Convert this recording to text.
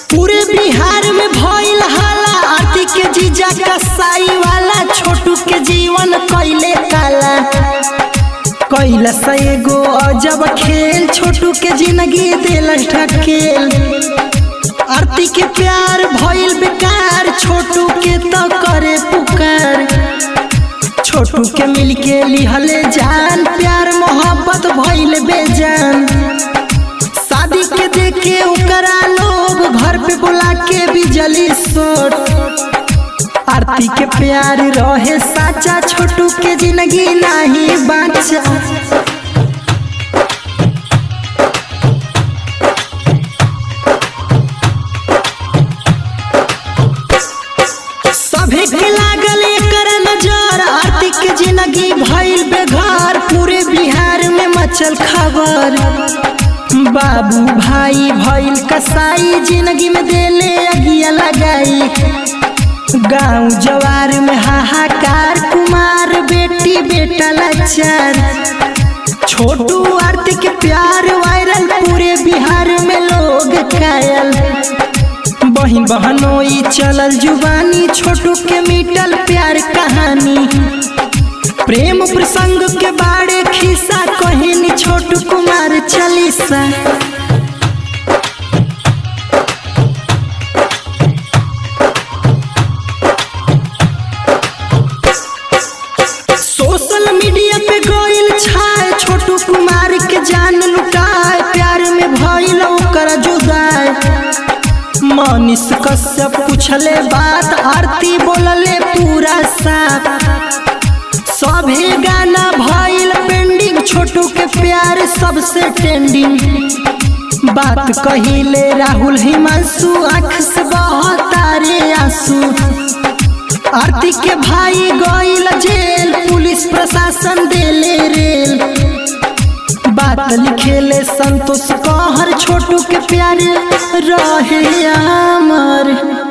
पूरे बिहार में भइल हाला आरती के जीजा कसाई वाला छोटू के जीवन कैले काला कैलस एगो अजब खेल छोटू के जिंदगी दिलस ढकेल आरती के प्यार भइल बेकार छोटू के तो करे पुकार छोटू के मिल के लिहले जान प्यार मोहब्बत भइल बेजान शादी के देखे ओकरा लोग घर पे बुला के बिजली सोट आरती के प्यार रहे साचा छोटू के जिंदगी नहीं बाचा सभे के लागल एकर नजर आरती के जिंदगी भइल बेघर पूरे बिहार में मचल खबर बाबू भाई भइल कसाई जिंदगी में देले अगिया लगाई गांव जवार में हाहाकार कुमार बेटी बेटा लाचार छोटू आरती के प्यार वायरल पूरे बिहार में लोग कायल बहिन बहनोई चलल जुबानी छोटू के मिटल प्यार कहानी प्रेम प्रसंग के बारे खिस्सा कहिनी छोटू कुमार चालीसा सोशल मीडिया पे गइल छाए छोटू कुमार के जान लुटाए प्यार में भइल ओकर जुदाई मनीष कश्यप पूछले बात आरती बोलले पूरा साफ सभे गाना भइल पेंडिंग छोटू के प्यार सबसे ट्रेंडिंग बात कहिले राहुल हिमांशु आँख से बहतारे आंसू आरती के भाई गइल जेल पुलिस प्रशासन देले रेल बात लिखेले संतोष कहर छोटू के प्यार रहे अमर